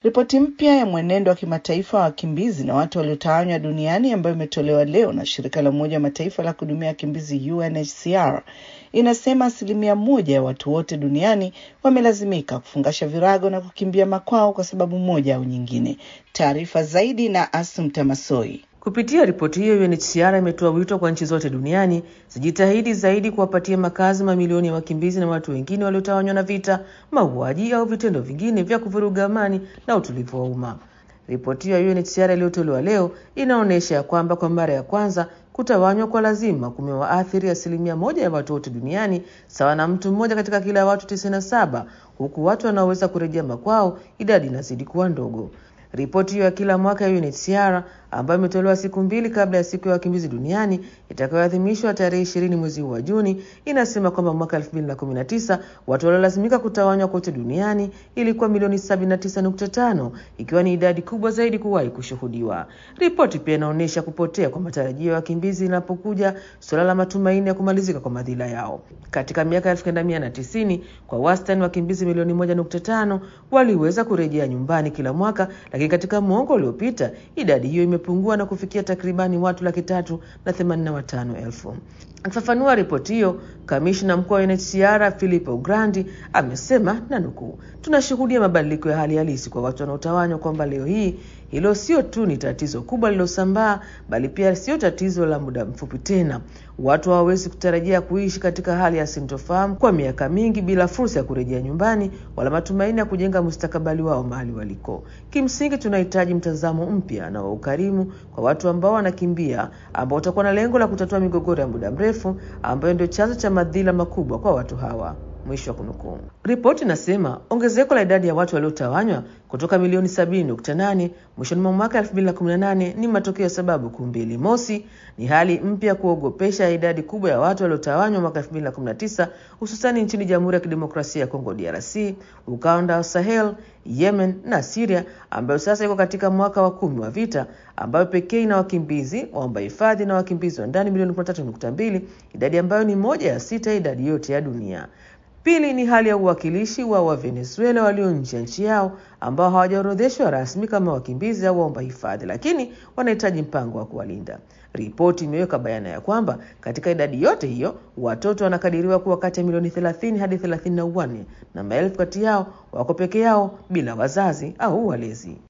Ripoti mpya ya mwenendo wa kimataifa wa wakimbizi na watu waliotawanywa duniani ambayo imetolewa leo na shirika la Umoja wa Mataifa la kuhudumia wakimbizi UNHCR inasema asilimia moja ya watu wote duniani wamelazimika kufungasha virago na kukimbia makwao kwa sababu moja au nyingine. Taarifa zaidi na Asumta Masoi. Kupitia ripoti hiyo, UNHCR imetoa wito kwa nchi zote duniani zijitahidi zaidi kuwapatia makazi mamilioni ya wakimbizi na watu wengine waliotawanywa na vita, mauaji au vitendo vingine vya kuvuruga amani na utulivu wa umma. Ripoti hiyo ya UNHCR iliyotolewa leo inaonyesha ya kwamba kwa mara ya kwanza kutawanywa kwa lazima kumewaathiri asilimia moja ya watu wote duniani, sawa na mtu mmoja katika kila watu 97, huku watu wanaoweza kurejea makwao idadi inazidi kuwa ndogo. Ripoti hiyo ya kila mwaka ya UNHCR ambayo imetolewa siku mbili kabla ya siku ya wakimbizi duniani itakayoadhimishwa tarehe ishirini mwezi huu wa Juni inasema kwamba mwaka 2019 watu waliolazimika kutawanywa kote duniani ilikuwa milioni 79.5 ikiwa ni idadi kubwa zaidi kuwahi kushuhudiwa. Ripoti pia inaonyesha kupotea kwa matarajio ya wakimbizi inapokuja suala la matumaini ya kumalizika kwa madhila yao. Katika miaka 1990 kwa wastani wakimbizi milioni 1.5 waliweza kurejea nyumbani kila mwaka, lakini katika mwongo uliopita idadi hiyo imepungua na kufikia takribani watu laki tatu na themanini na watano elfu. Akifafanua ripoti hiyo, kamishna mkuu wa UNHCR Filippo Grandi amesema na nukuu, tunashuhudia mabadiliko ya hali halisi kwa watu wanaotawanywa, kwamba leo hii hilo sio tu ni tatizo kubwa lililosambaa, bali pia sio tatizo la muda mfupi tena. Watu hawawezi kutarajia kuishi katika hali ya sintofahamu kwa miaka mingi bila fursa ya kurejea nyumbani wala matumaini ya kujenga mustakabali wao mahali waliko. Kimsingi, tunahitaji mtazamo mpya na wa ukarimu kwa watu ambao wanakimbia, ambao utakuwa na lengo la kutatua migogoro ya muda mrefu ambayo ndio chanzo cha madhila makubwa kwa watu hawa. Mwisho wa kunukuu. Ripoti inasema ongezeko la idadi ya watu waliotawanywa kutoka milioni 70.8 mwishoni mwa mwaka 2018 ni matokeo ya sababu kuu mbili. Mosi, ni hali mpya kuogopesha ya idadi kubwa ya watu waliotawanywa mwaka 2019 hususani nchini Jamhuri ya Kidemokrasia ya Kongo DRC, ukanda wa Sahel, Yemen na Syria ambayo sasa iko katika mwaka wa kumi wa vita, ambayo pekee ina wakimbizi waomba hifadhi na wakimbizi wa ndani milioni 13.2, idadi ambayo ni moja ya sita ya idadi yote ya dunia. Pili ni hali ya uwakilishi wa Wavenezuela walio nje ya nchi yao ambao hawajaorodheshwa rasmi kama wakimbizi au waomba hifadhi, lakini wanahitaji mpango wa kuwalinda. Ripoti imeweka bayana ya kwamba katika idadi yote hiyo watoto wanakadiriwa kuwa kati ya milioni 30 hadi 34 na maelfu kati yao wako peke yao bila wazazi au walezi.